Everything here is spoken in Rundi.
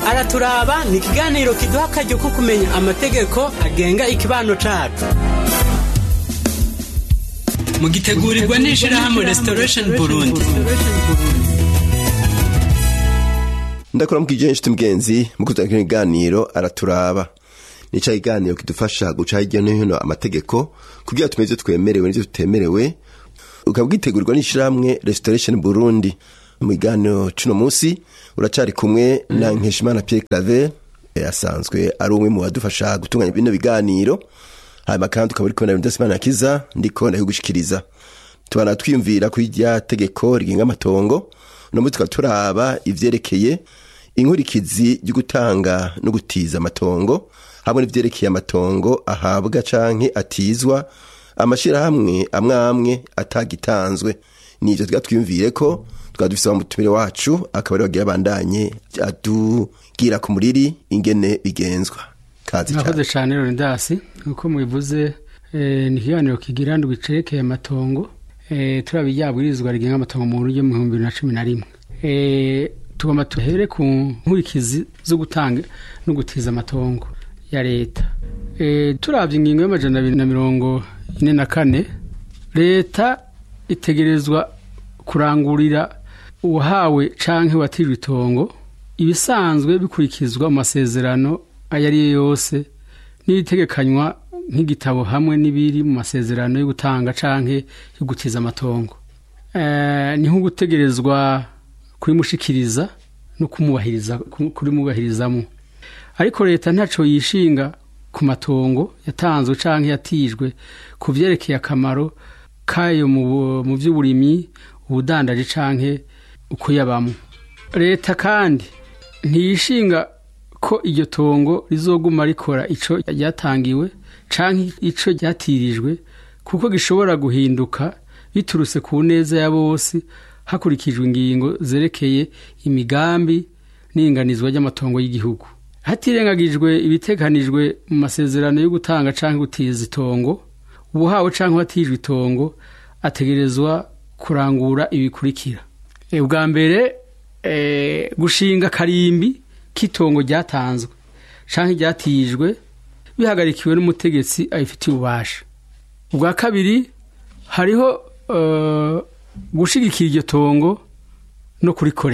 araturaba ni ikiganiro kiduha akaryo ko kumenya amategeko agenga ikibano cacu mugitegurirwa n'ishirahamwe restoration burundi ndakora mukije nshuti mugenzi mukuza kino kiganiro araturaba nica kiganiro kidufasha guca hirya no hino amategeko kugira tumenye ivyo twemerewe n'ivyo tutemerewe ukaba bwitegurirwa n'ishirahamwe restoration burundi mu kiganiro cuno musi uracari kumwe na nkeshimana pierre claver asanzwe ari umwe mu badufasha gutunganya bino biganiro hanyuma kandi ukaba uri kubona ibintu vyose imana yakiza ndiko ndabigushikiriza tubana twiyumvira kuri rya tegeko rigenga amatongo uno munsi tukaba turaba ivyerekeye inkurikizi ryo gutanga no gutiza amatongo hamwe n'ivyerekeye amatongo ahabwa canke atizwa amashirahamwe amwe amwe atagitanzwe nivyo tuba twiyumvire ko tukaba dufise umutumire wacu akaba ari wagira abandanye atubwira ku muriri ingene bigenzwa kazi murakoze cyane leonidas nk'uko mubivuze eh, ni ikiganiro kigira ndwi cerekeye amatongo eh, turaba iryabwirizwa rigenga amatongo mu buryo mu bihumbi bibiri na cumi na rimwe eh, tugomba tuhere ku nkurikizi zo gutanga no gutiza amatongo ya leta eh, turavye ingingo y'amajana abiri na mirongo ine na kane leta itegerezwa kurangurira uwahawe canke watijwe itongo ibisanzwe bikurikizwa mu masezerano ayo ari yo yose n'ibitegekanywa nk'igitabo hamwe n'ibiri mu masezerano yo gutanga canke yo gutiza amatongo Eh, ni nko gutegerezwa kurimushikiriza no kumubahiriza kurimubahirizamo ariko leta ntaco yishinga ku matongo yatanzwe canke yatijwe ku vyerekeye akamaro kayo mu bu- mu vy'uburimyi ubudandaji canke uko yabamo leta kandi ntiyishinga ko iryo tongo rizoguma rikora ico ryatangiwe canke ico ryatirijwe kuko gishobora guhinduka biturutse ku neza ya bose hakurikijwe ingingo zerekeye imigambi n'inganizwa ry'amatongo y'igihugu hatirengagijwe ibiteganijwe mu masezerano yo gutanga canke gutiza itongo ubuhawe canke watijwe itongo ategerezwa kurangura ibikurikira Eh, ubwa mbere eh, gushinga karimbi k'itongo ryatanzwe canke ryatijwe bihagarikiwe n'umutegetsi abifitiye ububasha ubwa kabiri hariho eh, gushigikira iryo tongo no kurikorera